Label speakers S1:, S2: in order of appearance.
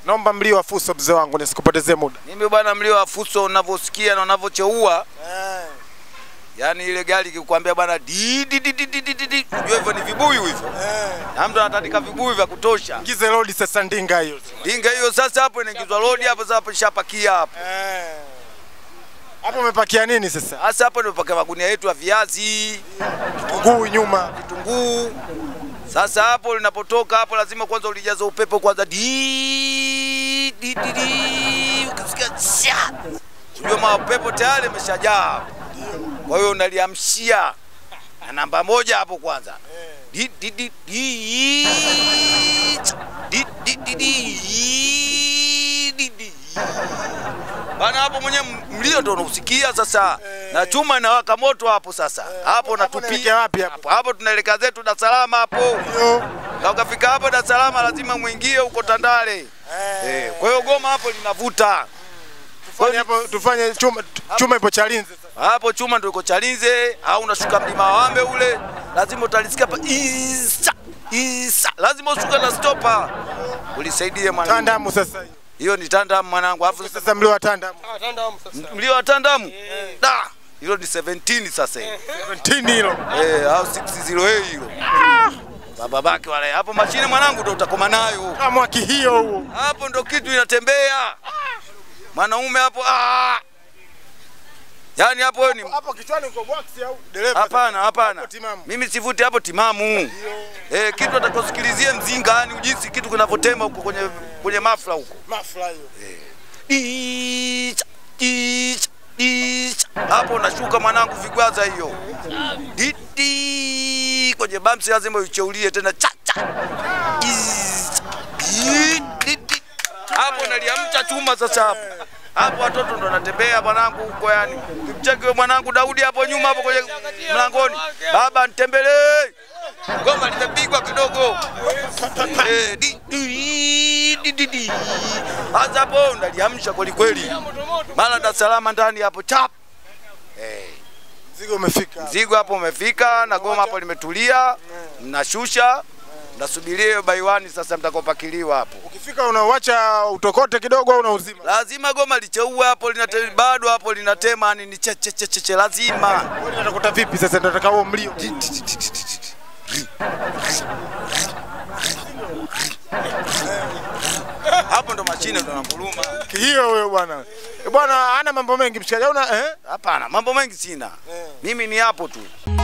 S1: Naomba mlio wa fuso mzee wangu nisikupotezee muda.
S2: Mimi bwana, mlio wa fuso unavyosikia na unavyocheua, yaani ile gari ikikwambia bwana di di di di di di di di, unajua hivyo ni vibuyu hivyo, na mtu anatandika vibuyu vya kutosha.
S1: Ingize lodi sasa ndinga hiyo.
S2: Dinga hiyo sasa, hapo inaingizwa lodi hapo, sasa hapo nishapakia hapo.
S1: Hapo umepakia nini sasa?
S2: Sasa hapo nimepakia magunia yetu ya viazi,
S1: Kitunguu nyuma.
S2: vitunguu. Sasa hapo linapotoka hapo, lazima kwanza ulijaza upepo kwanza, di di di di, ukisikia cha, unajua mapepo tayari imeshajaa, kwa hiyo unaliamshia na namba moja hapo kwanza, di di di di di di di di di di bana, hapo mwenyewe mlio ndo unausikia sasa, na chuma inawaka moto hapo sasa, hapo
S1: unaelekea
S2: natupia
S1: wapi hapo?
S2: hapo hapo, tunaelekea zetu Dar es Salaam hapo
S1: Hiyo.
S2: na ukafika hapo Dar es Salaam lazima muingie huko Tandale. Eh, kwa hiyo goma hapo linavuta
S1: Tufanye hapo tufanye chuma chuma ipo Chalinze sasa.
S2: hapo, chuma ndio iko Chalinze au unashuka mlima wa Wambe ule, lazima utalisikia hapa isa isa, lazima ushuke na stopa ulisaidie mwanangu.
S1: Tandamu sasa hiyo.
S2: Hiyo ni tandamu mwanangu, alafu
S1: Sasa mlio wa tandamu.
S2: mlio wa tandamu da, hilo ni 17 sasa hivi
S1: 17 hilo.
S2: eh, au 608 hilo baba bake wale hapo, mashine mwanangu ndio utakoma nayo
S1: Kama hiyo huo.
S2: hapo ndo kitu inatembea mwanaume hapo ah! yaani hapo wewe ni
S1: Hapo kichwani uko box au dereva?
S2: hapana hapana
S1: Hapo timamu.
S2: mimi sivuti hapo timamu eh, kitu atakosikilizie mzinga yani ujisi kitu kinavyotema huko kwenye kwenye mafla huko
S1: Mafla hiyo.
S2: Icha, icha, icha. hapo unashuka mwanangu vigwaza hiyo didi kwenye bamsi lazima ucheulie tena cha cha Icha, i, didi. hapo naliamcha chuma sasa hapo hapo watoto ndo wanatembea mwanangu huko yani kimcheki wewe mwanangu Daudi hapo nyuma hapo kwenye mlangoni baba nitembelee goma limepigwa kidogo Eh, di- di- di- di- di. Sasa hapo ndaliamsha kweli kweli, mara Dar es Salaam ndani hapo chap
S1: Mzigo umefika.
S2: zigo hapo umefika na goma hapo limetulia, mnashusha mnasubiria hiyo baiwani sasa mtakopakiliwa hapo.
S1: Ukifika unauacha utokote kidogo au unauzima.
S2: Lazima goma licheue hapo linate, bado hapo linatema ni ni che che che che, che lazima
S1: Wewe unatakuta vipi sasa ndio nataka huo mlio.
S2: hapo ndo mashine ndo nanguruma.
S1: Hiyo wewe bwana. Eh, Bwana hana mambo mengi mshikaji. Una eh?
S2: Hapana, mambo mengi sina, mimi ni hapo tu.